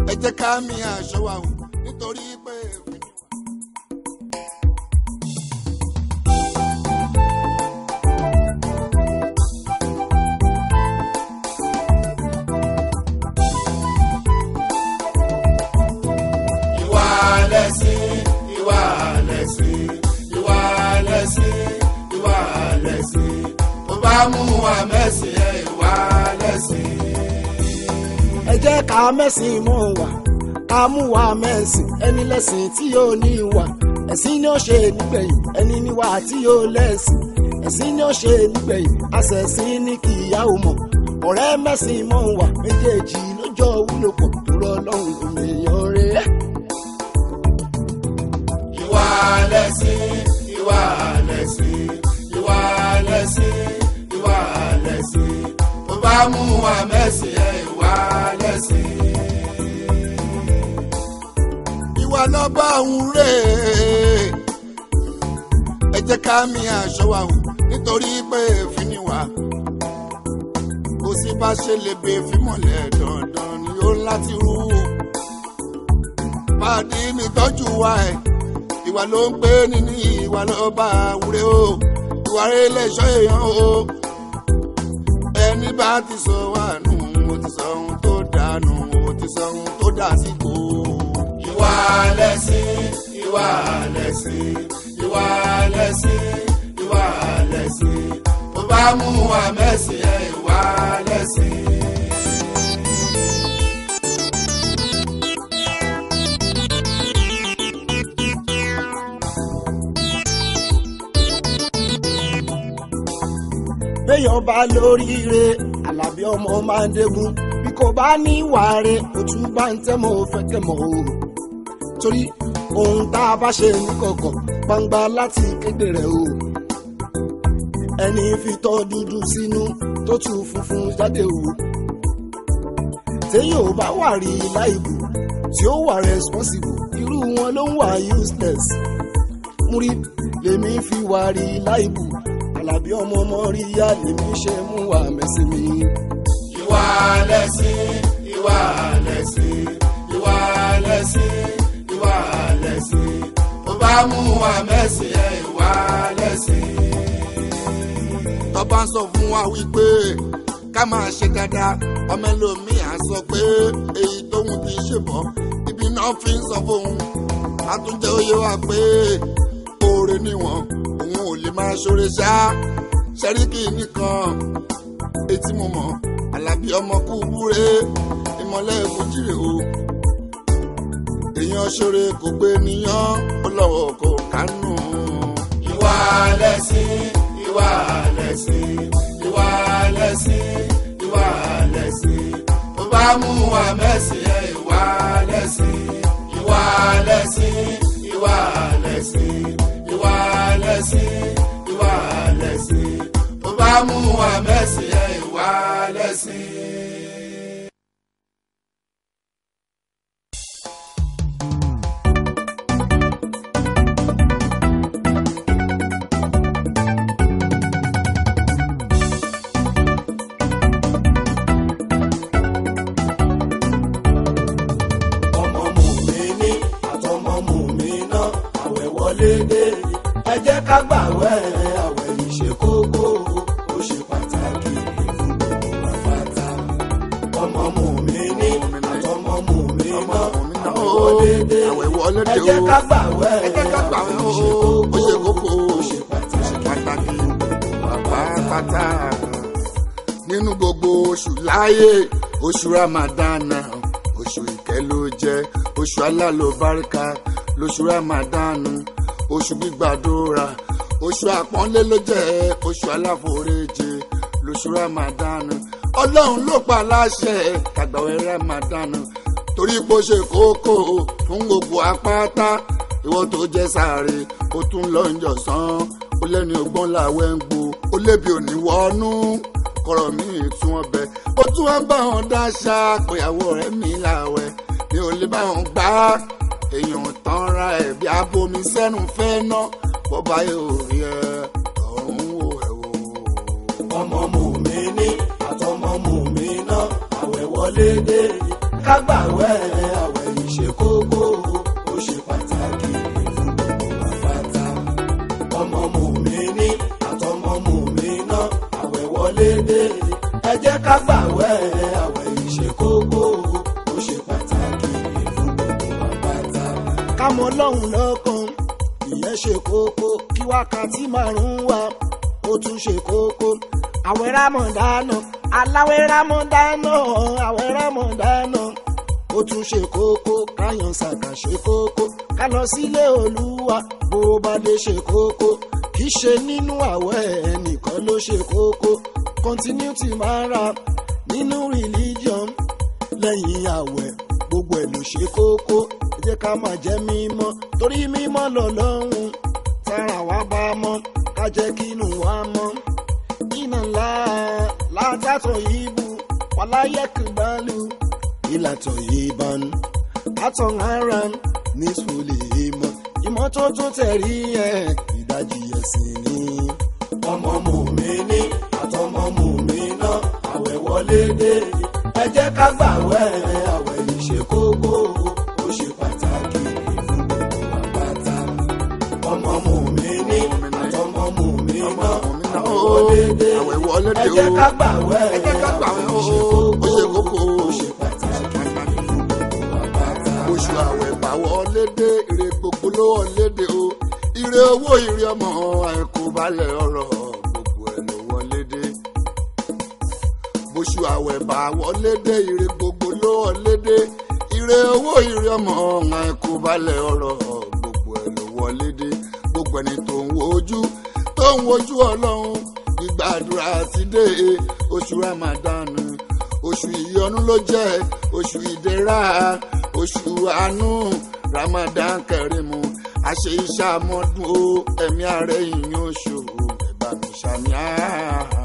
ẹ jẹ́ ká mi aṣọ wa o nítorí pé. ìwà lẹ̀sìn ìwà lẹ̀sìn ìwà lẹ̀sìn ìwà lẹ̀sìn tó bá mú wa mẹ́sìn ẹ̀ ìwà lẹ̀sìn. ẹ jẹ́ ká mẹ́sìn mọ́ wà ká mú wa mẹ́sìn ẹni lẹ́sìn tí yóò ní ìwà ẹ̀sìn ni ó ṣe nígbẹ̀yìn ẹni níwà tí yóò lẹ́sìn ẹ̀sìn ni ó ṣe nígbẹ̀yìn àṣẹ̀sìn ní kì í yá o mọ̀ ọ̀rẹ́ mẹ́sìn mọ́ wà méjèèjì lójó wúlò pọ̀ tó rọ lọ́rùn òmìnira rẹ̀. ìwà lẹ̀sìn ìwà lẹ̀sìn ìwà lẹ̀sìn ìwà lẹ̀sìn tó bá mú wa mẹ́sìn ẹ̀ ìwà lẹ̀sìn. ìwà lọ́ba òun rè é ẹ jẹ́ ká mi aṣọ wa hù nítorí pé èéfín ni wà kò sí bá ṣe lè bè fímọ̀lẹ̀ dandan ni ó láti rú pàdé mi tọ́jú wa ẹ̀ ìwà ló ń pè ní ní ìwà ló bá wúre o ìwà rẹ̀ lẹ́ṣọ́ èèyàn o ẹni bá ti sọ wà nù mo ti sọ ohun tó dànù mo ti sọ ohun tó dà sí kò. ìwà lẹ̀sìn ìwà lẹ̀sìn ìwà lẹ̀sìn ìwà lẹ̀sìn tó bá mú wa mẹ́sìn ẹ̀ ìwà lẹ̀sìn. béèyàn bá lóríire alábí ọmọ máa ń dégún bí kò bá ní ìwà rẹ̀ ó tún bá ń tẹ́mọ̀ ó fẹ́ kẹ́mọ̀ o torí ohun tá a bá ṣe ní kọ̀kọ̀ gbangba láti kéde rẹ̀ o ẹni fi tọ́ dúdú sínú tó tu funfun jáde o téèyàn ò bá wà rí láìbù tí ó wà responsible irú wọn ló ń wà useless múrí lèmi fi wà rí láìbù alábí ọmọ ọmọ rí yá lèmi ṣe mú wà mẹ́sìn mi. ìwà lẹ̀sìn ìwà lẹ̀sìn ìwà lẹ̀sìn ìwà lẹ̀sìn tó bá mú wa mẹ́sìn ẹ̀ ìwà lẹ̀sìn. tọ́ba ń sọ fún wa wípé ká máa ṣe dáadáa ọmọ ẹlòmíì á sọ pé èyí tóun ti ṣe bọ̀ ibi náà fi ń sọ fóun àtúnjẹ oyè wa pé oore níwọ̀n òun ò lè máa ṣoore ṣá ṣẹ́ríkì nìkan etí mo mọ̀ alábí ọmọ kú búre ìmọ̀lẹ́ fojúre o èèyàn ṣoore kò gbé níyàn ó lọ́wọ́ kò kánú. ìwà lẹ̀sìn ìwà lẹ̀sìn ìwà lẹ̀sìn ìwà lẹ̀sìn tó bá mú wa mẹ́sìn ẹ̀ ìwà lẹ̀sìn ìwà lẹ̀sìn ìwà lẹ̀sìn ìwà lẹ̀sìn ìwà lẹ̀sìn tó bá mú wa mẹ́sìn ẹ̀ ìwà lẹ̀sìn. ọmọ mùmíní àtọmọ mùmíná àwẹ̀ wọlé dé ẹ jẹ́ ká gbàwẹ̀ àwẹ̀ yìí ṣe kókó ó ṣe pàtàkì fún gbogbo wa pátá ọmọ mùmíní àtọmọ mùmíná àwẹ̀ wọlé dé àwẹ̀ wọlé dé ẹ jẹ́ o. ká gbàwẹ̀ ẹ jẹ́ ká gbàwẹ̀ àwẹ̀ o. yìí ó ṣe kókó ó ṣe pàtàkì pàtàkì pàápàá nínú gbogbo oṣù láyé oṣù ramadana oṣù ìkẹ́ ló jẹ́ oṣù alálòbáríkà lóṣù ramadana oṣù gbígbàdúrà oṣù àpọ́nlé ló jẹ́ oṣù aláforíjì lóṣù ramadana ọlọ́run ló pa láṣẹ kàgbàwé ramadana torí pé ó ṣe kókó fún gbogbo apáta ìwọ tó jẹ sáré ó tún lọ ń jọsán ó lẹ́ni ọgbọ́n làwẹ̀ ń gbó ó lébi òní wọnú kọ̀rọ̀ mi tún ọbẹ̀ ó tún wá bá wọn dáṣà péyàwó rẹ̀ mi làwẹ̀ mi ò lè bá wọn gbá èèyàn tán ra ẹ̀ bí abomi sẹ́nu fẹ́ ná bọ́bá yóò rí ẹ ọ̀run wò ẹ̀ wò. ọmọ mùmíní àtọmọ mùmíná àwẹ̀ wọlé dé ká gbàwẹ̀ kókó ó ṣe pàtàkì fún gbogbo àpáta ọmọ mùmíní àtọmọ mùmíná àwẹ̀ wọlé dé ẹ jẹ́ ká gbàwẹ̀ àwẹ̀ yìí ṣe kókó ó ṣe pàtàkì fún gbogbo àpáta. ká mọ Ọlọ́run lọ́kàn ìyẹn ṣe kókó kí wákàtí márùn-ún wá ó tún ṣe kókó àwẹ̀ rámọ̀dánà aláwẹ̀ rámọ̀dánà àwẹ̀ rámọ̀dánà ó tún ṣe kókó káyàn ṣàkà ṣe kókó ká lọ sílé olúwa bó bá dé ṣe kókó kì í ṣe nínú àwẹ̀ ẹnìkan ló ṣe kókó continuity máa ra nínú religion lẹ́yìn àwẹ̀ gbogbo ẹ̀ ló ṣe kókó ẹ jẹ́ ká máa jẹ́ mímọ́ torí mímọ́ lọ́lọ́run tára wa bá mọ́ ká jẹ́ kínú wa mọ́ iná ńlá látàtọ̀ ìbú wàláyé kìbálù ìlàtọ̀ ìbánu àtọ̀ ara ní sùlè ìmọ̀ ìmọ́tótó tẹ̀rí ẹ̀ ìdajì ẹ̀sìn ni. ọmọ mùmíní àtọmọ mùmíná àwẹ̀ wọlé dé ẹ jẹ́ ká gbàwẹ̀ àwẹ̀ yìí ṣe kókó ó ṣe pàtàkì fún gbogbo àpáta ọmọ mùmíní àtọmọ mùmíná àwẹ̀ wọlé dé àwẹ̀ wọlé dé ẹ jẹ́ o. ká gbàwẹ̀ ẹ jẹ́ ká gbàwẹ̀ o. àwẹ̀ yìí ó ṣe kókó ó ṣe pàtàkì fún gbogbo àpáta. oṣù àwẹ̀ bá wọlé dé ire gbogbo ló wọlé dé o ire owó ire ọmọ àìkú balẹ̀ ọ̀rọ̀ gbogbo ẹ̀ ló wọlé dé oṣù àwẹ̀ bá wọlé dé ire gbogbo ló wọlé dé ire owó ire ọmọ àìkú balẹ̀ ọ̀rọ̀ gbogbo ẹ̀ ló wọlé dé gbogbo ẹni tó ń wojú tó ń wojú ọlọ́run ìgbàdúrà ti dé oṣù ramadan oṣù ìyọnu ló jẹ́ oṣù ìdẹ̀ra oṣù àánú ramadan kẹrìmù àṣẹ iṣẹ́ àmọ́dún o ẹ̀mí ààrẹ ìyìn oṣù ẹ̀bà mi ṣàmì àhà.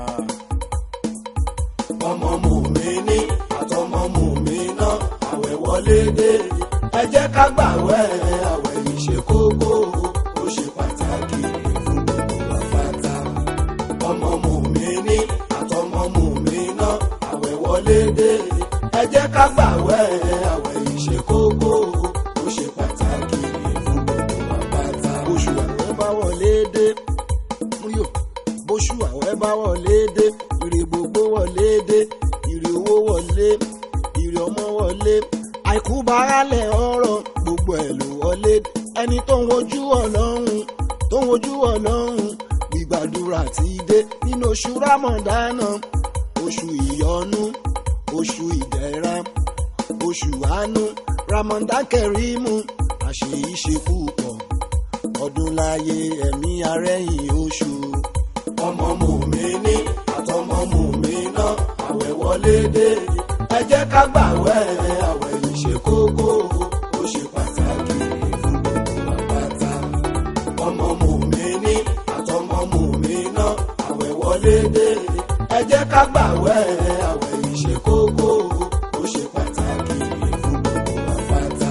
ọmọ mùmíní àtọmọ mùmíná àwẹ̀ wọlé dé ẹ jẹ́ ká gbàwẹ̀ àwẹ̀ yìí ṣe kókó ó ṣe pàtàkì fún gbogbo àpáta ọmọ mùmíní àtọmọ mùmíná àwẹ̀ wọlé dé ẹ jẹ́ ká gbàwẹ̀ àwẹ̀ yìí ṣe kókó ó ṣe pàtàkì fún gbogbo àpáta. oṣù àwẹ̀ bá wọlé dé múyò bóṣù àwẹ̀ bá wọlé dé ire gbogbo wọlé dé ire owó wọlé ire ọmọ wọlé àìkú barálẹ̀ ọ̀rọ̀ gbogbo ẹ̀ ló wọlé dé ẹni tó ń wojú ọlọ́run tó ń wojú ọlọ́run gbígbàdúrà ti dé nínú oṣù rámọ̀dánà oṣù ìyọnu oṣù ìdẹ̀ra oṣù àánú ramadan kẹrìmù àṣeyíṣe púpọ̀ ọdún láyé ẹ̀mí arẹ́yìn oṣù. ọmọ mùmíní àtọmọ mùmíná àwẹ̀ wọlé dé ẹ jẹ́ ká gbàwẹ̀ àwẹ̀ yìí ṣe kókó ó ṣe pàtàkì fún gbogbo àpáta. ọmọ mùmíní àtọmọ mùmíná àwẹ̀ wọlé dé ẹ jẹ́ ká gbàwẹ̀ àwẹ̀ yìí ṣe kókó ó ṣe pàtàkì fún gbogbo àpáta.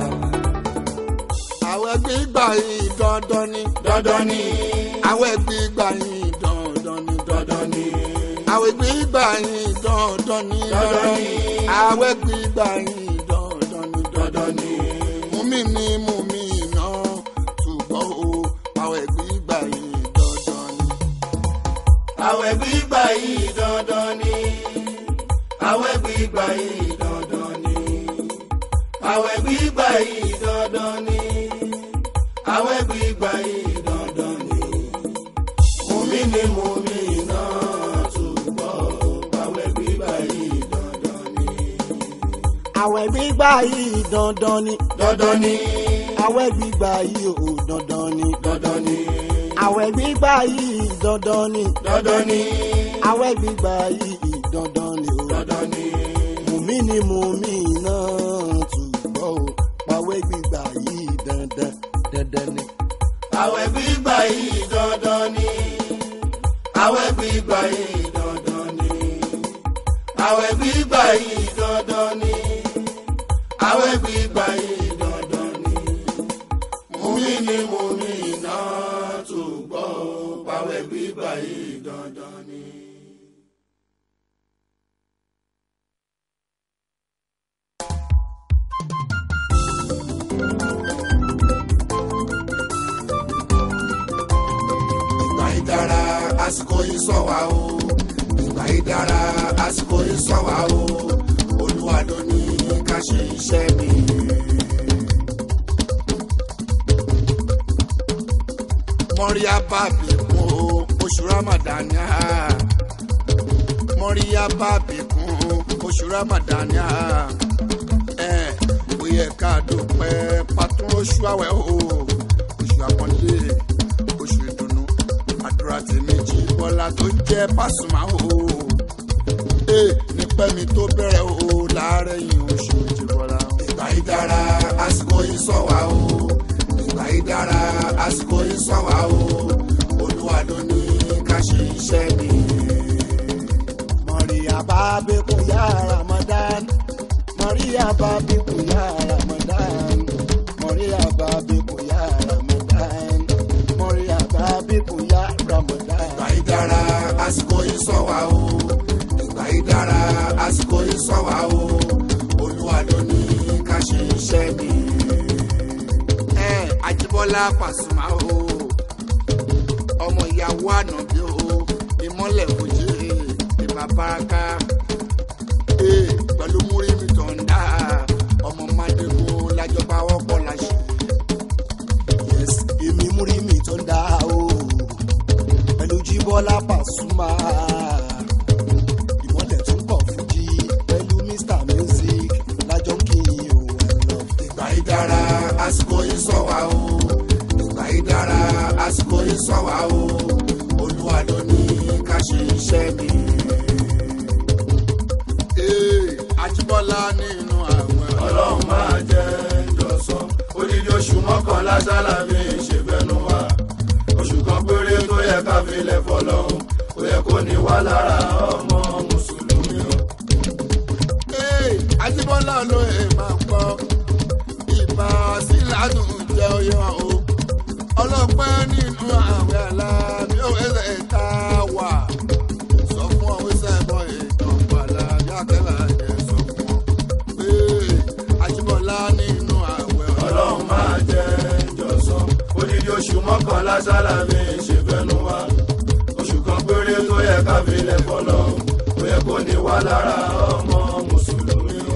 àwẹ̀ gbígbà yìí dandan ni dandan ni àwẹ̀ gbígbà yìí dandan ni dandan ni. àwẹ̀ gbígbà yìí dandan ni Dandan ni. àwẹ̀ gbígbà yìí dandan ni dandan ni. mumi ni mumi iná ṣùgbọ́n o àwẹ̀ gbígbà yìí dandan ni. àwẹ̀ gbígbà yìí dandan ni. àwẹ̀ gbígbà yìí dandan ni. àwẹ̀ gbígbà yìí dandan ni. àwẹ̀ gbígbà yìí dandan ni. mùmí ni mùmí náà túbọ̀ àwẹ̀ gbígbà yìí dandan ni. àwẹ̀ gbígbà yìí dandan ni. dandan ni. àwẹ̀ gbígbà yìí ò dandan ni. dandan ni. àwẹ̀ gbígbà yìí dandan ni. dandan ni. àwẹ̀ gbígbà yìí dandan ni. dandan ni. mùmí ni mùmí náà túbọ̀ o pàwẹ̀ gbígbà yìí dandan dandan ni. àwẹ̀ gbígbà yìí dandan ni. àwẹ̀ gbígbà yìí dandan ni. àwẹ̀ gbígbà yìí dandan ni. àwẹ̀ gbígbà yìí dandan ni. mùmí ni mùmí náà túbọ̀ o pàwẹ̀ gbígbà yìí dandan ni. àsìkò yìí sọ wá o ìgbà yìí dára àsìkò yìí sọ wá o olúwa ló ní ká ṣe iṣẹ́ mi. mọ́ríyá bàbí kún o oṣù ramadania mọ́ríyá bàbí kún o oṣù ramadania ẹ̀ ó yẹ ká dúpẹ́ pàtó oṣù àwẹ̀ o oṣù àpọ́nlé oṣù ìdùnnú àdúrà tèmi jí bọ́lá tó ń jẹ́ pàṣùmá o ee nípẹ́ mi tó bẹ̀rẹ̀ o láàárẹ̀ yìí oṣù jí bọ́lá. ìgbà yìí dára àsìkò yìí sọ wá o ìgbà yìí dára àsìkò yìí sọ wá o olúwa ló ní ká ṣe iṣẹ́ mi. Maria babiku ya Ramadan Maria babiku ya Ramadan Maria babiku ya Ramadan Maria babiku ya Ramadan ìgbà yìí dára àsìkò yìí sọ wá o ìgbà yìí dára àsìkò yìí sọ wá o olúwa ló ní ká ṣe iṣẹ́ mi. ẹ Àjíbọ́lá Pàṣùmá o ọmọ ìyàwó ànàbí o ìmọ́lẹ̀ òjì ìbá baraka ee pẹ̀lú múrímì tọ̀ǹda ọmọ mádégún lájọba wọ́pọ̀ láṣẹ. Yes, èmi múrí mi tó ń dá o pẹ̀lú Jíbọ́lá Pàṣùmá ìmọ̀lẹ̀ tó ń bọ̀ fújì pẹ̀lú Mr Music lájọ́ kí n ò wẹ̀ lọ. ìgbà yìí dára àsìkò yìí sọ wá o ìgbà yìí dára àsìkò yìí sọ wá o olúwa ló ní ká ṣe iṣẹ́ mi. Ee, Àjíbọ́lá nínú àwọn ọlọ́run máa jẹ́ ìjọsán odidi oṣù mọ́kànlá sálábì ṣèbẹ̀nu wa oṣù kan péré tó yẹ ká filẹ̀ fọlọ́run ó yẹ kó ní wá lára ọmọ mùsùlùmí o. Ee, Àjíbọ́lá olóye máa gbọ́ ìbá síládùn jẹ́ oyè wọn o ọlọ́pẹ́ nínú àwẹ̀ aláàbí òwúrẹ̀ tá a wà sọ fún ọ wíṣẹ́ bọ́ ìtàn pàlà bí akẹ́lá jẹ́ sọ fún ọ pé Àjíbọ́lá nínú àwẹ̀ ọlọ́run máa jẹ́ ìjọsán odidi oṣù mọ́kànlá sálábì ṣèbẹ̀nu wa oṣù kan péré tó yẹ ká filẹ̀ fọlọ́run ó yẹ kó ní wá lára ọmọ mùsùlùmí o.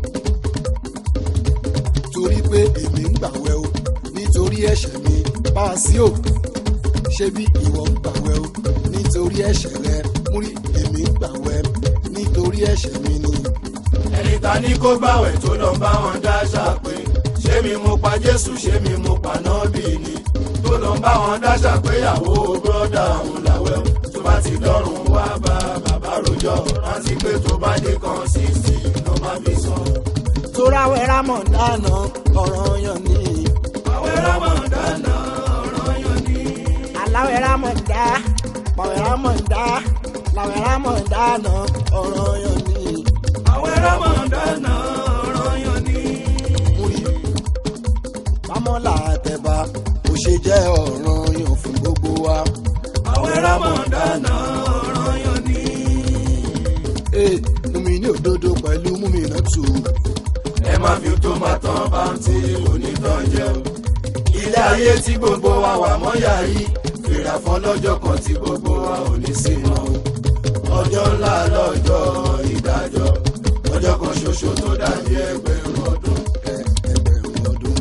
torí pé èmi ń gbàwẹ̀ o nítorí ẹ̀ṣẹ̀ mi bá a sí o ṣé bí ìwọ ń gbàwẹ̀ o nítorí ẹ̀ṣẹ̀ rẹ múrí èmi ń gbàwẹ̀ nítorí ẹ̀ṣẹ̀ mi ni. ẹni ta ní kó gbàwẹ̀ tó lọ bá wọn dáṣà pé ṣé mi mo pa jésù ṣé mi mo pa nọ́ọ̀bì ni tó lọ bá wọn dáṣà pé ìyàwó bọ́dà òun làwẹ̀ o tó bá ti dọ́rùn wá bá bàbá rojọ́ rántí pé tó bá dé kan sísì ló má fi sàn. toráwẹ̀ rámọ̀ dáná ọ̀rọ̀ yan ni. àwẹ̀ rámọ̀dánà ọ̀rọ̀ yan ni. aláwẹ̀ rámọ̀ dá pàwẹ̀ rámọ̀ dá làwẹ̀ rámọ̀ dáná ọ̀rọ̀ yan ni. àwẹ̀ rámọ̀dánà ọ̀rọ̀ yan ni. múrí bámọ́là àtẹ̀bà kò ṣe jẹ́ ọ̀ràn yan fún gbogbo wa. àwẹ̀ rámọ̀dánà ọ̀rọ̀ yan ni. ee mumi ní òdodo pẹ̀lú mumi náà tù. ẹ má fi tó máa tán bá ń tí onítàn jẹ o. ilé ayé tí gbogbo wa wà mọ́yà yìí fìrà fún lọ́jọ́ kan tí gbogbo wa ò ní sí mọ́ o. ọjọ́ ńlá lọ́jọ́ ìdájọ́ ọjọ́ kan ṣoṣo tó dàbí ẹgbẹ̀rún ọdún. ẹgbẹ̀rún ọdún.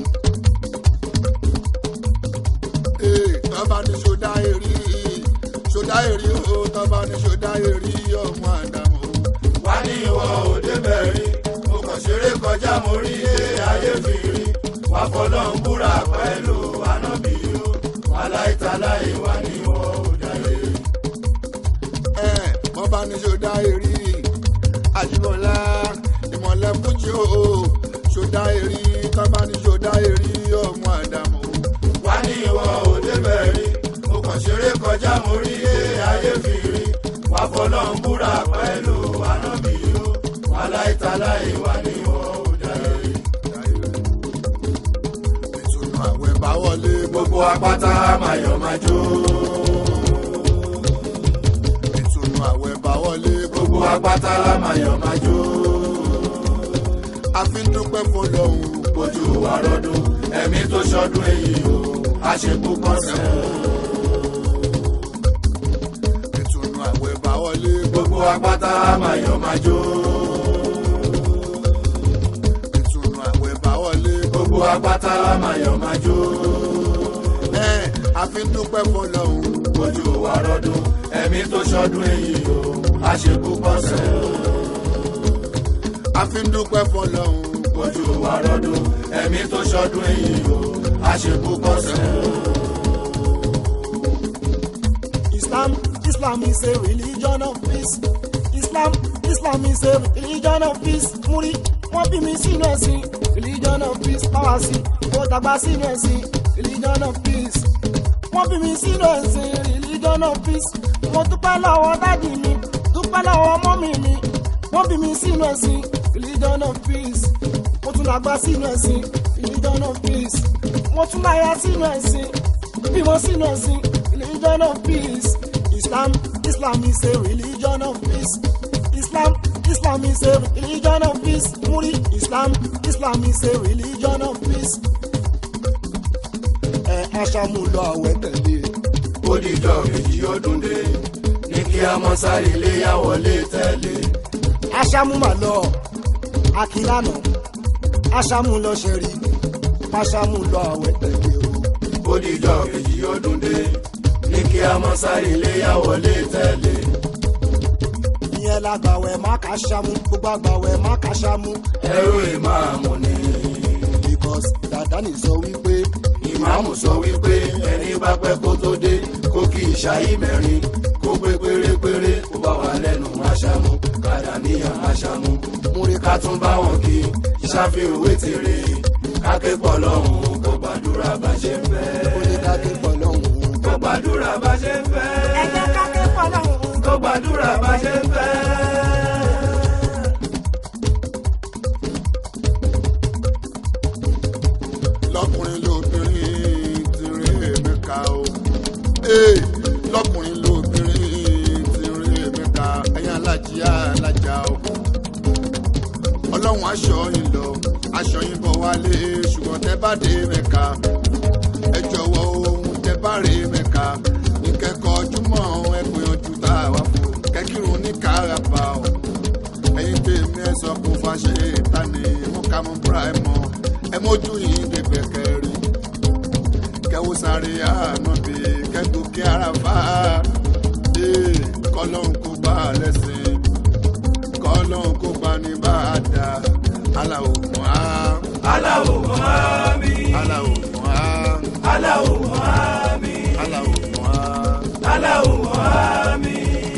Ee, tọ́ba ní ṣọdá èrí ṣọdá èrí o tọ́ba ní ṣọdá èrí ọmọ àdàmú. wá ní ìwọ òde bẹ̀rí mo kàn ṣeré kọjá mo rí ilé ayé fi rí wá fọlọ́ ń búra pẹ̀lú ànábì o wà láìtaláì wá ní ìwọ òde rí. Ẹ bọ́ba ní ṣọdá èrí Àjíbọ́lá ìmọ̀lẹ́ fújì o ṣọdá èrí tọ́ba ní ṣọdá èrí ọmọ àdàmú. wá ní ìwọ òde bẹ̀rí mo kàn ṣeré kọjá mo rí ilé ayé fi rí wá fọlọ́ ń búra pẹ̀lú ànábì o wà láìtaláì wá ní ìwọ òde rí. Ìtùnú àwẹ̀ bá wọlé gbogbo apáta máyọ̀ máa jó ìtùnú àwẹ̀ bá wọlé gbogbo apáta máyọ̀ máa jó. a fi ń dúpẹ́ fọlọ́hún. ojú wa rọdún ẹ̀mí tó ṣọdún èyí o àṣepọ̀ kan sẹ́ gbogbo apáta máa yọ̀ máa jó. ìtùnú àwẹ̀ bá wọlé. gbogbo apáta máa yọ̀ máa jó. ẹ àfi ń dúpẹ́ fọlọ́hún. ojú wa rọdún ẹ̀mí tó ṣọdún èyí o àṣekú pọ̀sẹ̀ o. àfi ń dúpẹ́ fọlọ́hún. ojú wa rọdún ẹ̀mí tó ṣọdún èyí o àṣekú pọ̀sẹ̀ o. Islam, Islam is a religion of peace. Islam, Islam is a religion of peace. Múrí, wọ́n bí mi sínú ẹ̀sìn, religion of peace. Báwa sí, ó dàgbà sínú ẹ̀sìn, religion of peace. Wọ́n bí mi sínú ẹ̀sìn, religion of peace. Mo dúpẹ́ lọ́wọ́ dádì mi, dúpẹ́ lọ́wọ́ mọ́mì mi. Wọ́n bí mi sínú ẹ̀sìn, religion of peace. Mo tún dàgbà sínú ẹ̀sìn, religion of peace. Mo tún láya sínú ẹ̀sìn, bímọ sínú ẹ̀sìn, religion of peace. Islam, Islam is a religion of peace. Islam, Islam is a religion of peace. Muri, Islam, Islam is a religion of peace. Ẹ aṣáájú lọ àwẹ̀ tẹ̀lé. ó dìjọ́ kejì ọdún dé ní kí a mọ sáré léyà wọlé tẹ̀lé. Aṣáájú mà lọ. Akilana. Aṣáájú lọ ṣẹ̀rí. Aṣáájú lọ àwẹ̀ tẹ̀lé o. ó dìjọ́ kejì ọdún dé ní kí a mọ sáré léyà wọlé tẹ̀lé. Ìyẹn la gbàwẹ̀ má kà ṣáájú. Gbogbo àgbàwẹ̀ má kà ṣáájú. ẹrú ìmáàmù ni Because Dàdánì sọ wípé ìmáàmù sọ wípé ẹni bá pẹ́ kó tó dé kó kí ìṣáyí mẹ́rin kó pé pérépéré kó bá wà lẹ́nu aṣámú kàdà níyàn aṣámú. Múrí ká tún bá wọn kí ìṣàfihàn òwe tèrè káké pọ̀ lọ́hùn kó gbàdúrà bá ṣe ń fẹ́. ó ní ká ké pọ̀ lọ́hùn. kó gbàdúrà bá ṣe ń fẹ́. Ẹ jẹ́ ká ké pọ̀ lọ́hùn. kó gbàdúrà bá ṣe ń fẹ́. lọkùnrin lóbìnrin ti rí èmi ká o. Ee, lọkùnrin lóbìnrin ti rí èmi ká ẹ̀yin alájí alájà o. ọlọ́run aṣọ yín lọ aṣọ yín bọ̀ wálé ṣùgbọ́n tẹ́ bá dé mẹ́ka ẹ jọ̀wọ́ ohun tẹ́ bá rí mẹ́ka ní kẹ́kọ̀ọ́ ojúmọ́ ẹ gbìyànjú tá a wá fún kẹ́kírun ní káràbà o ẹ̀yin tèmi ẹ sọ kó fàṣẹ ìtàní mú ká mú búra ẹ mọ ẹ mójú yìí débẹ̀ kẹrin kẹwò sáré àánú bí kẹgbó kí ara fà á ee kọlọ́hún kó bá a lẹ́sìn kọlọ́hún kó bá ní bá a dá aláwọ̀ fún á aláwo mọ́mí aláwọ̀ fún á aláwo mọ́mí aláwọ̀ fún á. aláwo mọ́mí.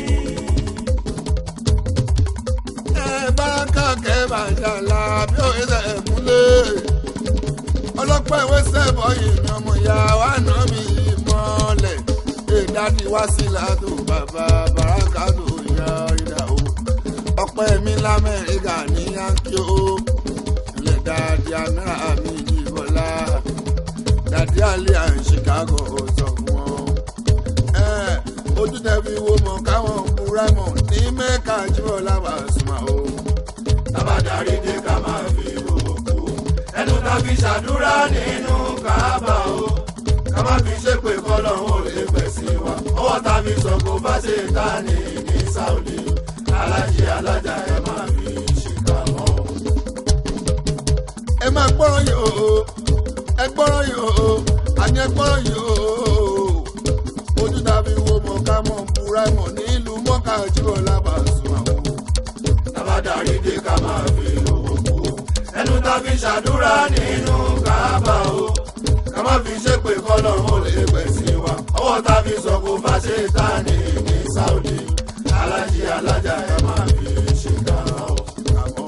ẹ báraka kẹ bàjálà bí ó ṣe múlẹ̀ ọlọ́pàá ìwé sẹ́bọ̀ yìí ni ọmọ ìyá wa nà mí mọ́lẹ̀ ìdádì wá sí ládò bàbá bàrákà tó yá ìdá o ọpẹ́ mi lamẹ́ríkà ní yankí o ilẹ̀ dáadé amẹ́rà mi ìbọ̀lá dàdí àlẹ́ à ń chicago sọ fún wọn ẹ ojú tẹ̀bi wo mọ̀ káwọn kúrẹ́ mọ̀ ní mẹ́ka jíbọ̀ lábà súnmọ́ o. tábàdarí dé ká máa fi òkú ẹnu tá fi ṣàdúrà nínú kábà o ká má fi ṣépè kọ́lọ́hún ò lè pẹ̀ sí wa ọwọ́ tá fi sọ kó bá ṣe ta ní ní sáúdì alájí alájà ẹ má fi ṣìkà mọ́ o. ẹ máa gbọ́rọ̀ yìí o ẹ gbọ́rọ̀ yìí o àní ẹ gbọ́rọ̀ yìí o ojú tàbí wo mọ̀ ká mọ̀ búra mọ̀ nílùú mọ́ká jíbọ̀ lábà súnmọ́ o. tábàdarí dé ká máa fi òkú ẹnu tá fi ṣàdúrà nínú kábà o ká má fi ṣépè kọ́lọ́hún ò lè pẹ̀ sí wa ọwọ́ tá fi sọ kó bá ṣe ta ní ní sáúdì alájí alájà ẹ má fi ṣìkà mọ́ o. àmọ́ o.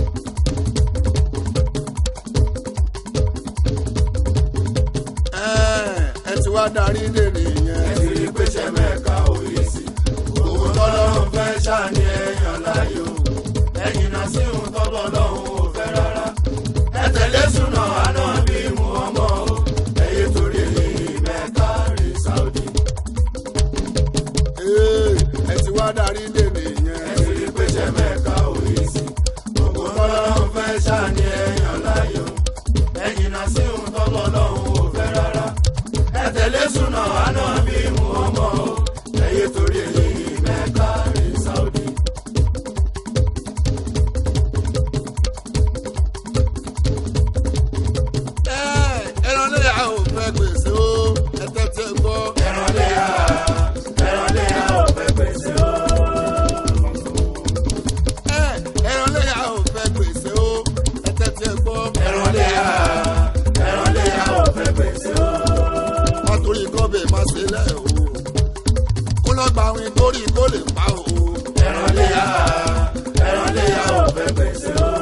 ẹ ẹ ti wá darí dè nìyẹn. ẹ ti rí pé ṣe mẹ́ka òye sí owó tọ́lọ́run fẹ́ ṣàní ẹ̀yàn láyò ẹ̀yìn náà sí ohun tọ́bọ̀ lọ́hùn ò fẹ́ rárá ẹ tẹ̀lé súnà àná bí mu ọmọ o ẹ̀yẹ torí èyí mẹ́ka rí sáúdì Ee, ẹ ti wá darí dè ẹ nìyẹn. ti rí pé ṣe mẹ́ka òye sí owó tọ́lọ́run fẹ́ ṣàní ẹ̀yàn láyò ẹ̀yìn náà sí ohun tọ́bọ̀ lọ́hùn ò fẹ́ rárá ẹ tẹ̀lé súnà àná bí mu ọmọ o ẹ̀yẹ torí èyí mẹ́ka rí sáúdì. torí kó lè pa o. ẹran léyà ẹran léyà ò fẹ́ gbèsè o.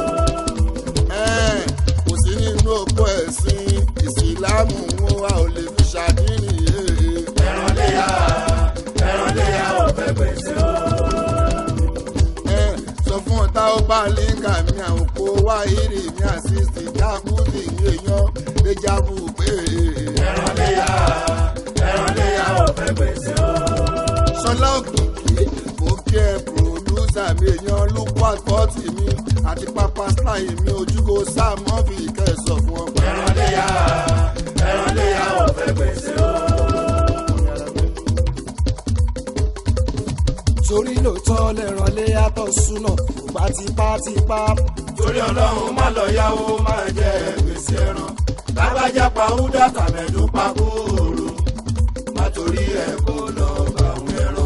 Ẹ́ẹ̀, kò sí nínú òpó ẹ̀sìn ìsìlámù wọn a ò lè fi ṣàdínì yéé. ẹran léyà ẹran léyà ò fẹ́ gbèsè o. Ẹ́ẹ̀, sọ fún ọ̀tá ó bá líǹkà mi àwọn kó wá ìrì mi àṣìṣì jákùsì ní èèyàn déjàbù pé. ẹran léyà ẹran léyà ò fẹ́ gbèsè o. Ṣọlá òkìkí mo kí ẹ pòdúsà mi èèyàn lúkú àkọ́tì mi àti pápá síláì mi ojúkó sáà mọ́fì kẹsàn fún ọ. ẹran léyà ẹran léyà ò fẹ́ gbèsè o. torí lóòótọ́ lẹ́ràn lé yàtọ̀ súnà kò bá tipátipá torí ọlọ́run má lọ yáwó máa jẹ gbèsè ẹran lágbájá pa húdà tàmẹ̀dún pa kúrò má torí ẹ̀ kó lọ bá àwọn ẹran.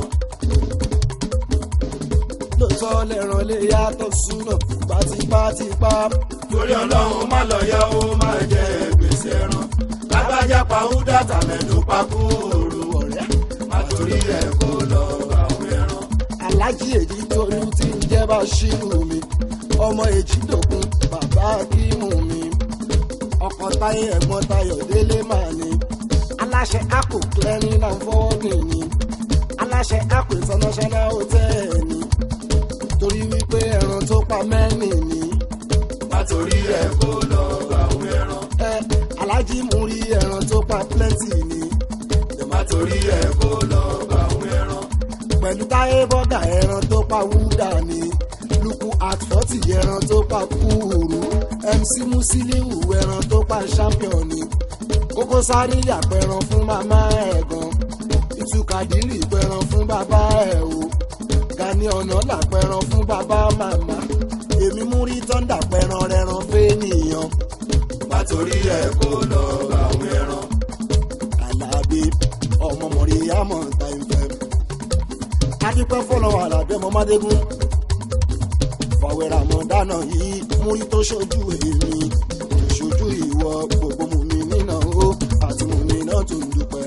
lóòótọ́ lẹ́ràn lé yàtọ̀ súnà kò bá tipátipá torí ọlọ́run má lọ yáwó máa jẹ gbèsè ẹran lágbájá pa húdà tàmẹ̀dún pa kúrò ọ̀rẹ́ má torí ẹ̀ kó lọ bá àwọn ẹran. alájí èjì tóní tí ń jẹ́ bá ṣírù mi ọmọ èjì dòkun bàbá kímù mi ọkọ̀ táyé ẹ̀gbọ́n tayọ̀ délé màá ní aláṣẹ akọ clearing and forwarding ni aláṣẹ akọ international hotel ni torí wípé ẹran tó pa mẹ́rin ni má torí ẹ̀ kó lọ bá àwọn ẹran. ẹ alájí mú rí ẹran tó pa plenty ni má torí ẹ̀ kó lọ bá àwọn ẹran. pẹ̀lú táyé bọ́gà ẹran tó pa wúdà ni lukú at forty ẹran tó pa kúrú mc musiliu ẹran tó pa champion ni kókó sáré yàpẹran fún màmá ẹ̀ gan ìtúkàdírì pẹran fún bàbá ẹ̀ o gani ọ̀nà làpẹran fún bàbá màmá èmi mú rí tọ́ndà pẹran rẹran fẹ́nìyàn má torí ẹ̀ kó lọ bá àwọn ẹran. alábí ọmọ mọ̀rí àmọ̀ táìfẹ́. adúpẹ́ fọlọ́wọ́ alábí ọmọ mádégún. fàwẹ́rà mọ̀ dáná yìí múrí tó ṣojú èmi ṣojú ìwọ gbogbo mú mi nínà ó àti mú mi náà tó ń dúpẹ́.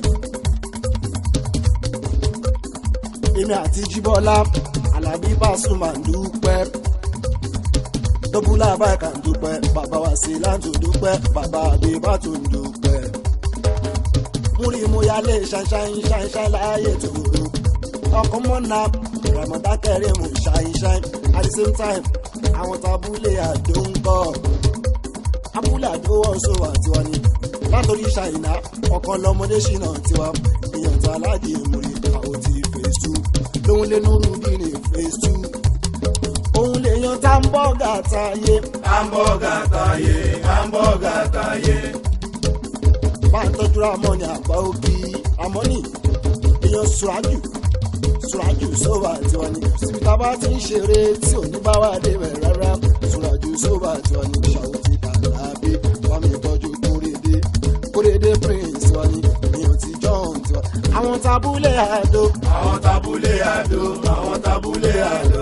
èmi àti jíbọ́lá alábí Pasuma ń dúpẹ́. dọ́búlà báyìí ń dúpẹ́ bàbá wa sí láǹtò dúpẹ́ bàbá àbíbá tó ń dúpẹ́ múrí mo yálé ṣáṣáín ṣáṣáín láàyè tòrò ọkọ̀ mọ́nà rẹ̀mọ̀dá kẹrin mú ṣáṣáín at the same time àwọn tábúlé àjò ń kọ́ abúlé àjò ọ̀ṣọ́ àtiwá ni látòrí ṣàìná ọkọ̀ lọ́mọdé ṣìnà tiwa èèyàn tá aláàjì múrí àwọn ti phase two lóhun lé núrú bí ní phase two òun lè yan tá ń bọ́ gàtà yé hamburger táyé hamburger táyé. bá ń tọ́jú ramọ́ ní àgbà òbí amọ́nì èèyàn sùrájù sùrájù sóbà tiwa ni síbi tá a bá ti ń ṣeré tí ò ní bá wà débẹ̀ rárá sùrájù sóbà tiwa ni ṣàwùtì tàbí wàmí tọ́jú kórèdé kórèdé prince tiwa ni èèyàn ti john tiwa àwọn tabulẹ̀ àdó àwọn tabulé àdó àwọn tabulé àdó.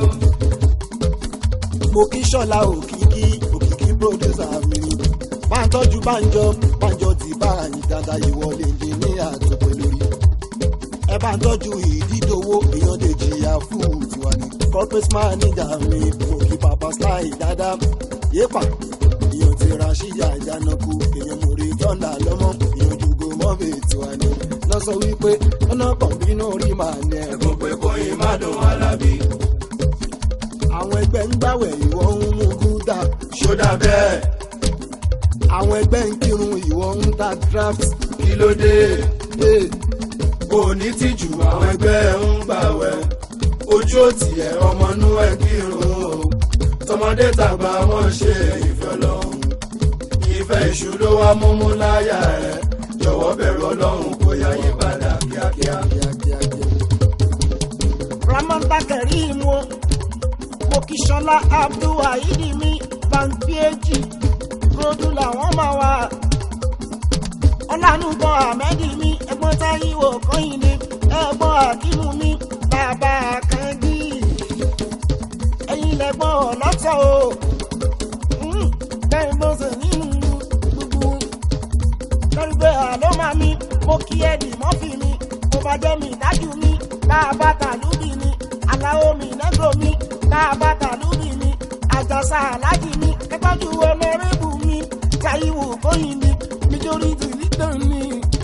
mo kí ṣọlá òkìkí òkìkí producer mi ni bá ń tọ́jú bánjọ bánjọ ti bá àyìn dáadáa ìwọlé ní ní àtúntò lórí ẹ bá ń tọ́jú ìdídòwò èèyàn lè jìyà fún tiwa ni corporate manager mi mo kí papa style dáadáa yépa èèyàn ti ra ṣíyà ìdánáku èèyàn mo rí tọ́ndà lọ́mọ èèyàn jùgò mọ́bì tiwa ni lọ sọ wípé ọ̀nà kan bínú rí màá ní ẹ̀ ẹ̀gbọ́n pé kóyin má dùn alábí. àwọn ẹgbẹ́ ń gbàwẹ̀ ìwọ ń mú gúdà ṣódà bẹ́ẹ̀ àwọn ẹgbẹ́ ń kírun ìwọ ń ta draft kí ló dé Hey, kò ní tìjú àwọn ẹgbẹ́ ń gbàwẹ̀ ojú òtì ẹ̀ ọmọ inú ẹ̀ kírun o tọmọdé tàgbà wọn ṣe ìfẹ́ lọ́hùn ìfẹ́ ìṣú ló wá múmú láyà ẹ̀ jọ̀wọ́ bẹ̀rù ọlọ́run kó yá yí padà kíákíá. kíákíá. ramanda karim o mokisola abdulwaheed mi bankieji rodu làwọn máa wà ọlànùbọ ahmed mi ẹ̀gbọ́n táyíwò kọyìnde ẹ̀gbọ́n akimu mi bàbá kangi ẹ̀yin lẹ̀gbọ́n ọlọtọ o Mm, bẹ́ẹ̀ bó ṣe nínú gbogbo lórí pé àlọ́ máa mi mo kí ẹ̀dì mọ́fì mi mo bá jẹ́ mi dájú mi káàbàtà lúbi ni aláwo mi nẹ́gbò mi káàbàtà lúbi ni àjàsà alájì mi kẹ́tọ́jú ọlọ́rẹ́bù mi táyíwò kóyìn mi nítorí tìlítàn ni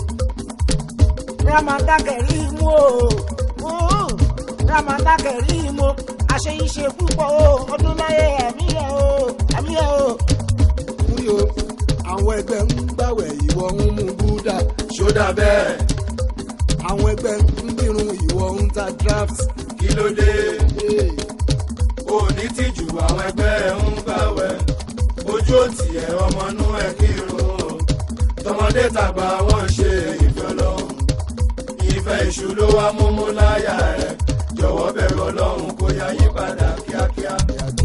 ramata kẹrí mú o ramata kẹrí mú àṣeyíṣe púpọ̀ o ọdún láyé ẹ̀mí ẹ̀ o ẹ̀mí ẹ̀ o. múrí o àwọn ẹgbẹ́ ń gbàwẹ̀ ìwọ ń mú búdà ṣódà bẹ́ẹ̀ àwọn ẹgbẹ́ ń bírun ìwọ ń ta draft. kí ló dé Hey. kò ní tìjú àwọn ẹgbẹ́ ẹ̀ ń gbàwẹ̀ ojú òtì ẹ̀ ọmọnú ẹ̀ kírun o tọmọdé tàgbà wọ́n ṣe ìfẹ́ ọlọ́run ìfẹ́ ìṣù ló wá múmú láyà ẹ̀ jọ̀wọ́ bẹ̀rù ọlọ́run kó yá yí padà kíákíá.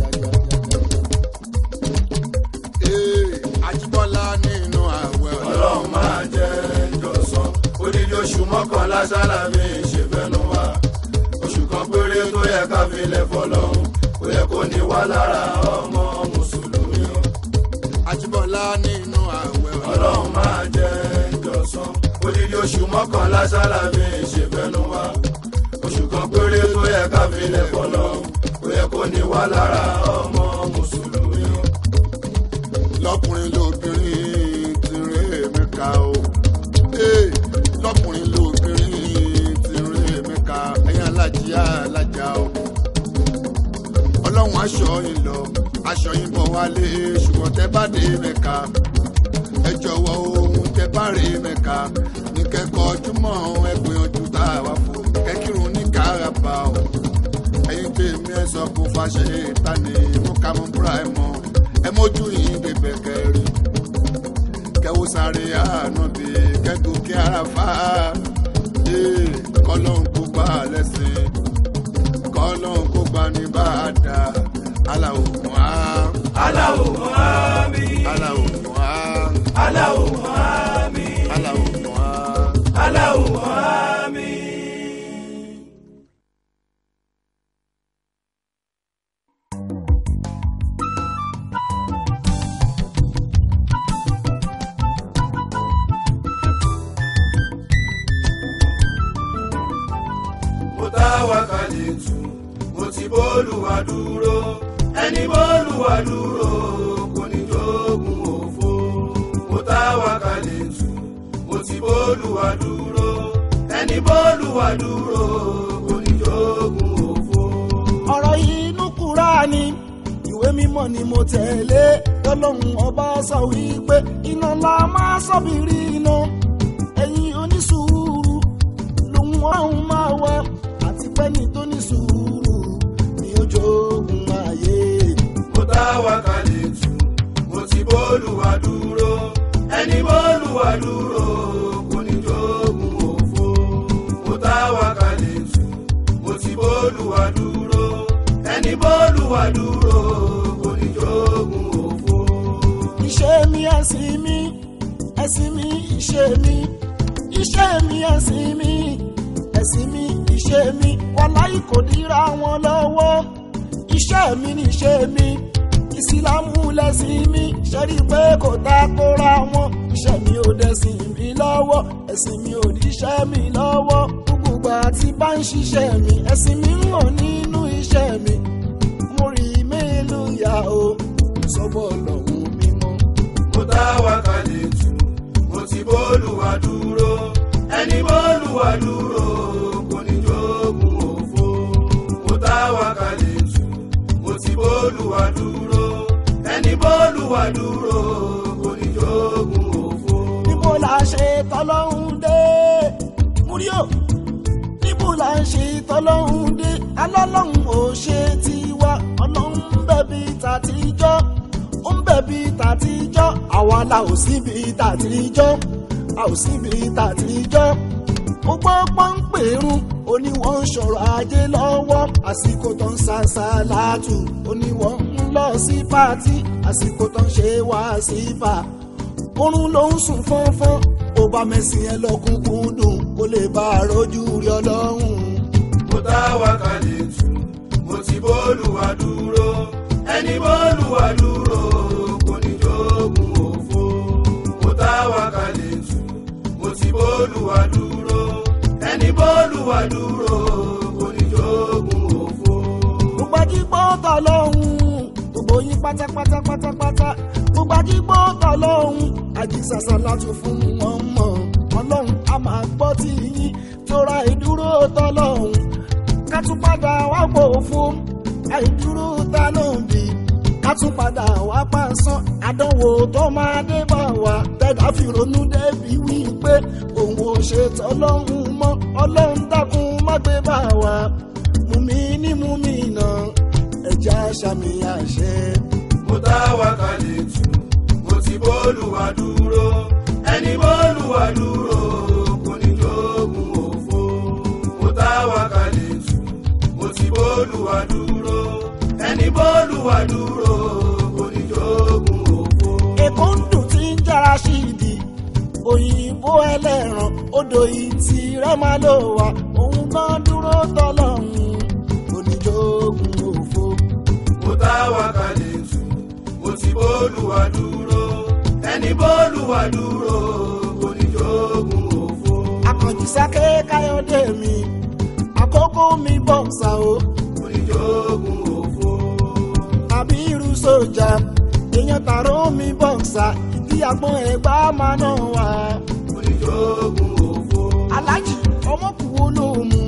Ee, Ajíbọ́lá nínú àwẹ̀ ọlọ́run máa jẹ́ ìjọsán odidi oṣù mọ́kànlá sálámì ìṣèfẹ́nu wa oṣù kan péré tó yẹ ká fi lẹ̀ fọlọ́run kò yẹ kó ní wá lára ọmọ mùsùlùmí o. Ajíbọ́lá nínú àwẹ̀ ọlọ́run máa jẹ́ ìjọsán odidi oṣù mọ́kànlá sálámì ìṣèfẹ́nu wa oṣù kan péré tó yẹ ká fi lẹ̀ fọlọ́run kò yẹ kó ní wá lára ọmọ mùsùlùmí o. lọ́kùnrin lóbìnrin ti rè mí ká o. Ee, lọ́kùnrin lóbìnrin ti rè mí ká ẹ̀yin alájí alájà o. ọlọ́run aṣọ yín lọ aṣọ yín bọ̀ wálé ṣùgbọ́n tẹ́ bá dé mẹ́ka ẹ jọ̀wọ́ ohun tẹ́ bá rè mẹ́ka ní kẹ́kọ̀ọ́ ojúmọ́ ẹ gbìyànjú tá a wá fún kẹ́kírun ní káràbà o ẹ̀yin tèmi ẹ sọ kó fàṣẹ ìtàní mú ká mú búra ẹ mọ ẹ mójú yìí bèbè kẹrin kẹwò sáré àánú bí kẹgùn kí ara fà á ee kọlọ́n kó gbà lẹ́sìn kọlọ́n kó gbà ní bá a dà aláwọ̀ mọ́ á aláwo mọ́hámí aláwọ̀ mọ́ á aláwo mọ́hámí aláwọ̀ mọ́ á. aláwo mọ́hámí. mo tá wákàlì tù mo ti bólúwa dúró ẹni bólúwa dúró kò ní jogun òfo mo tá wákàlì tù mo ti bólúwa dúró ẹni bólúwa dúró kò ní jogun òfo. ọ̀rọ̀ inú Kùránì ìwé mímọ́ ni mo tẹ̀lé lọ́lọ́run ọba sọ wípé iná la máa sọ́bìrì iná ẹ̀yin onísùúrù lòun ọ̀hún máa wá àti pẹ́ni tó ní sùúrù ní ojú ogun ayé. mo tá wákàlì tù mo ti bólúwa dúró ẹni bólúwa dúró kò ní jogun òfo mo tá wákàlì tù mo ti bólúwa dúró ẹni bólúwa dúró kò ní jogun òfo. iṣẹ́ mi ẹ̀sìn mi ẹ̀sìn mi iṣẹ́ mi iṣẹ́ mi ẹ̀sìn mi ẹ̀sìn mi iṣẹ́ mi wàláì kò dira wọn lọ́wọ́ iṣẹ́ mi ni iṣẹ́ mi ìsìlámù lẹ́sìn mi ṣẹ́rí pé kò takora wọn iṣẹ́ mi ò dẹ̀sìn mi lọ́wọ́ ẹ̀sìn mi ò díṣẹ́ mi lọ́wọ́ gbogbo ìgbà tí bá ń ṣiṣẹ́ mi ẹ̀sìn mi ń hàn nínú iṣẹ́ mi mo rí mélòó yá o sọ́bọ̀ lọ́hùn mímọ́. mo tá wákàlì tù mo ti bólúwa dúró ẹni bólúwa dúró kò ní jogun òfo mo tá wákàlì tù mo ti bólúwa dúró ẹni bólúwa dúró kò ní jogun òfo. níbo la ṣe tọ́lọ́hún dé múríò níbo la ṣe tọ́lọ́hún dé alọ́lọ́hún ò ṣe tiwa ọlọ́hún ń bẹ̀bí tàtijọ́ ó ń bẹ̀bí tàtijọ́ àwa la ò síbi tàtijọ́ a ò síbi tàtijọ́ ó gbọ́ pọ́ńpẹ́rún ó ní wọ́n ń ṣọ̀rọ̀ ajé lọ́wọ́ àsìkò tó ń ṣàṣà látù ó ní wọ́n ń lọ sí pátì àsìkò tó ń ṣe wá sí fà oorun ló ń sùn fọ́nfọ́n ó bá mẹ́sìn ẹ lọ́kùnkùn dùn kó lè bá a rojú rí ọlọ́run. mo tá wákàlì tù mo ti bólúwa dúró ẹni bólúwa dúró kò ní jogun òfo mo tá wákàlì tù mo ti bólúwa dúró ẹni bólúwa dúró tọ́lọ́hún gbogbo yín pátápátá pátápátá gbogbo àdìgbò tọ́lọ́hún àjíṣàṣà láti fún wọn mọ̀ ọlọ́run a máa gbọ́ tí yín tóra ìdúró tọ́lọ́hún ká tún padà wá pò fún àìdúró ta náà bí ká tún padà wá pàṣán àdánwò tó máa dé bá wa tẹ̀dá fi ronú débi wípé òun ò ṣe tọ́lọ́hún mọ́ ọlọ́run dákun má gbé bá wa mumi ní mumi náà ẹja sàmì àṣẹ. mo tá wa kalẹ̀ tù mo ti bọ́ọ̀lù wa dúró ẹni bọ́ọ̀lù wa dúró kò ní jogun òfo. mo tá wa kalẹ̀ tù mo ti bọ́ọ̀lù wa dúró ẹni bọ́ọ̀lù wa dúró kò ní jogun òfo. èkó ń dùn tí ń jára sí ìdí òyìnbó ẹlẹ́ran odò ìtì rẹ̀ máa lò wá òun gan dúró tọ́lọ́hún oníjógun òfo. mo tá wa kalẹ̀ tù mo ti bọ́ọ̀lù wa dúró ẹni bọ́ọ̀lù wa dúró kò ní jogun òfo. akànjí sáké káyọ̀dé mi àkókò mi bọ̀ǹsà o kò ní jogun òfo. àbí irú sójà èèyàn tààrọ mi bọ̀ǹsà ìdí àgbọn ẹ̀gbá máa náà wà. kò ní jogun òfo. alájì ọmọkùnrin olóòmù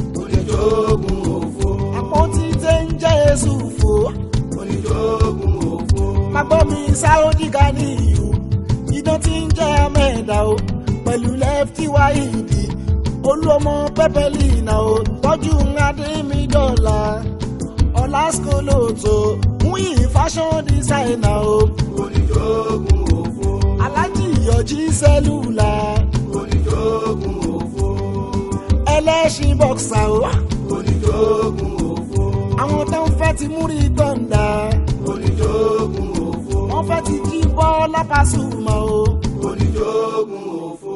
oníjógun òfo àpótí tẹ́ ń jẹ́ èṣù fò. oníjógun òfo magbọ́ mi sáódì ga ní ìlú idán tí ń jẹ́ amẹ́ẹ̀dá o pẹ̀lú lẹ́fítì wáìdì olúọmọ pẹ́pẹ́lìnà o tọ́jú adé mi dọ́là ọ̀làsíkò lóòótọ́ wíì fashion designer o oníjógun òfo alájì ìyọjí sẹ́lúlà oníjógun òfo ẹlẹ́ṣin bọ́ksà o oníjógun òfo àwọn tó ń fẹ́ ti múrí tọ́ǹda oníjógun òfo wọ́n fẹ́ ti jí bọ́ lápásùmọ̀ o. oníjógun òfo.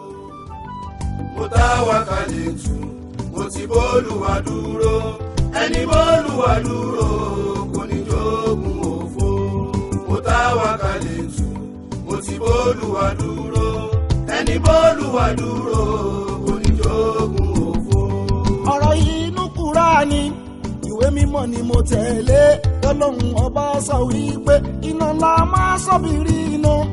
mo tá wa kalẹ̀ tù mo ti bọ́ọ̀lù wa dúró ẹni bọ́ọ̀lù wa dúró kò ní jógun òfo. mo tá wa kalẹ̀ tù mo ti bọ́ọ̀lù wa dúró ẹni bọ́ọ̀lù wa dúró kò ní jógun òfo. ọ̀rọ̀ yìí inú Kùránì ìwé mímọ́ ni mo tẹ̀lé tọ́lọ́hún ọba sọ wípé iná ńlá máa sọ́bìrì iná